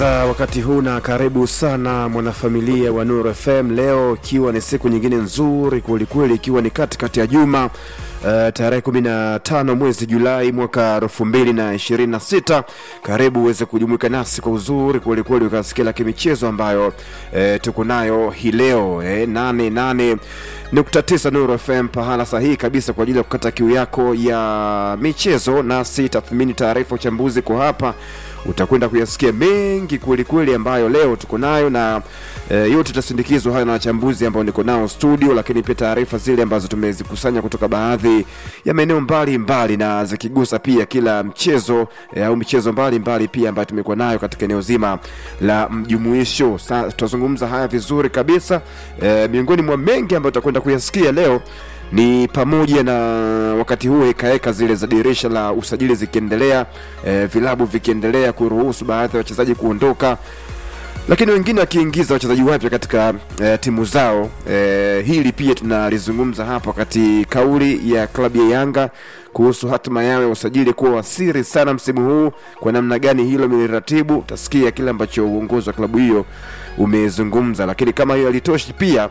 Uh, wakati huu na karibu sana mwanafamilia wa Nuru FM, leo ikiwa ni siku nyingine nzuri kwelikweli, ikiwa ni katikati ya juma uh, tarehe 15 mwezi Julai mwaka 2026. Karibu uweze kujumuika nasi kwa uzuri kwelikweli, ukasikia la kimichezo ambayo uh, tuko nayo hii leo eh, 88 nukta tisa Nuru FM, pahala sahihi kabisa kwa ajili ya kukata kiu yako ya michezo, nasi tathmini, taarifa, uchambuzi kwa hapa utakwenda kuyasikia mengi kweli kweli ambayo leo tuko nayo na e, yote itasindikizwa haya na wachambuzi ambao niko nao studio, lakini pia taarifa zile ambazo tumezikusanya kutoka baadhi ya maeneo mbalimbali na zikigusa pia kila mchezo e, au michezo mbalimbali pia ambayo tumekuwa nayo katika eneo zima la mjumuisho. Sa tutazungumza haya vizuri kabisa e, miongoni mwa mengi ambayo tutakwenda kuyasikia leo ni pamoja na wakati huu hekaheka zile za dirisha la usajili zikiendelea, e, vilabu vikiendelea kuruhusu baadhi ya wachezaji kuondoka, lakini wengine wakiingiza wachezaji wapya katika e, timu zao. E, hili pia tunalizungumza hapa, wakati kauli ya klabu ya Yanga kuhusu hatima yao ya usajili kuwa wasiri sana msimu huu, kwa namna gani hilo miliratibu, utasikia kile ambacho uongozi wa klabu hiyo umezungumza, lakini kama hiyo halitoshi pia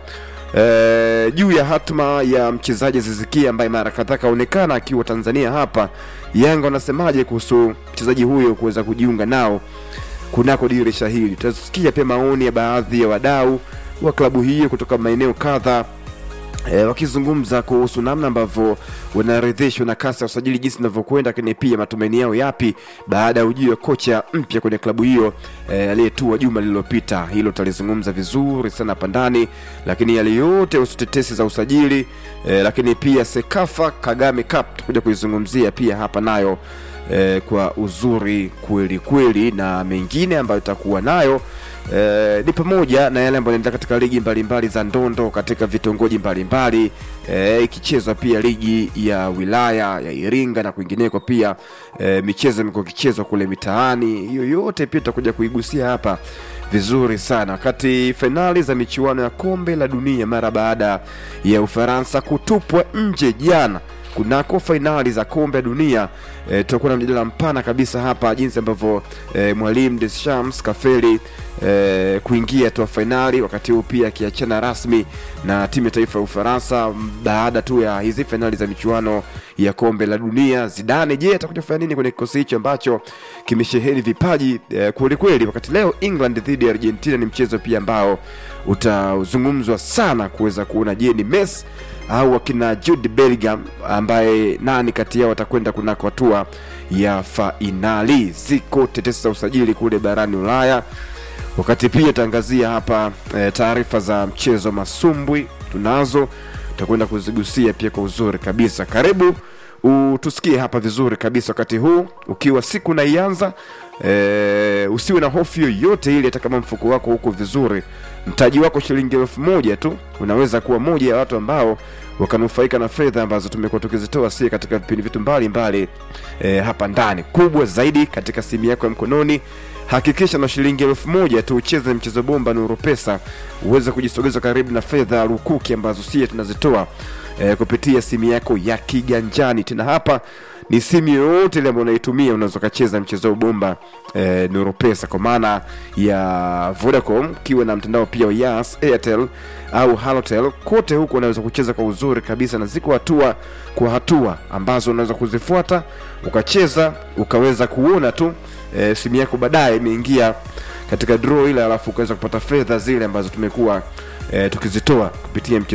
E, juu ya hatma ya mchezaji Zizikia ambaye mara kadhaa kaonekana akiwa Tanzania hapa, Yanga wanasemaje kuhusu mchezaji huyo kuweza kujiunga nao kunako dirisha hili? Tutasikia pia maoni ya baadhi ya wadau wa klabu hiyo kutoka maeneo kadha E, wakizungumza kuhusu namna ambavyo wanaridhishwa na kasi ya usajili jinsi inavyokwenda, lakini pia matumaini yao yapi baada ya ujio wa kocha mpya kwenye klabu hiyo e, aliyetua juma lililopita. Hilo tutalizungumza vizuri sana hapa ndani, lakini yale yote husu tetesi za usajili e, lakini pia Sekafa Kagame Cup tutakuja kuizungumzia pia hapa nayo e, kwa uzuri kweli kweli, na mengine ambayo tutakuwa nayo Eh, ni pamoja na yale ambayo yanaendelea katika ligi mbalimbali mbali za ndondo katika vitongoji mbalimbali eh, ikichezwa pia ligi ya wilaya ya Iringa na kwingineko pia eh, michezo imekuwa ikichezwa kule mitaani. Hiyo yote pia tutakuja kuigusia hapa vizuri sana, wakati fainali za michuano ya kombe la dunia mara baada ya Ufaransa kutupwa nje jana kunako fainali za kombe la dunia e, tutakuwa na mjadala mpana kabisa hapa jinsi ambavyo e, mwalimu Deschamps kafeli e, kuingia hatua fainali, wakati huu pia akiachana rasmi na timu ya taifa ya Ufaransa baada tu ya hizi fainali za michuano ya kombe la dunia. Zidane, je, atakuja kufanya nini kwenye kikosi hicho ambacho kimesheheni vipaji e, kweli kweli? Wakati leo England dhidi ya Argentina ni mchezo pia ambao utazungumzwa sana kuweza kuona, je, ni Messi au akina Jude Bellingham ambaye nani kati yao atakwenda kunako hatua ya fainali. Ziko tetesi za usajili kule barani Ulaya, wakati pia tangazia hapa e, taarifa za mchezo masumbwi tunazo, tutakwenda kuzigusia pia kwa uzuri kabisa. Karibu utusikie hapa vizuri kabisa wakati huu ukiwa siku naianza. E, usiwe na hofu yoyote ile, hata kama mfuko wako huko vizuri, mtaji wako shilingi elfu moja tu unaweza kuwa moja ya watu ambao wakanufaika na fedha ambazo tumekuwa tukizitoa sie katika vipindi vitu mbalimbali e, hapa ndani. Kubwa zaidi katika simu yako ya mkononi, hakikisha na shilingi elfu moja tu ucheze mchezo bomba Nuru Pesa uweze kujisogeza karibu na fedha lukuki ambazo sie tunazitoa e, kupitia simu yako ya kiganjani. Tena hapa ni simu yoyote ile ambayo unaitumia unaweza ukacheza mchezo bomba e, Nuru Pesa kwa maana ya Vodacom, ukiwa na mtandao pia wa Yas, Airtel au Halotel, kote huko unaweza kucheza kwa uzuri kabisa, na ziko hatua kwa hatua ambazo unaweza kuzifuata ukacheza ukaweza kuona tu e, simu yako baadaye imeingia katika draw ile, alafu ukaweza kupata fedha zile ambazo tumekuwa e, tukizitoa kupitia mchezo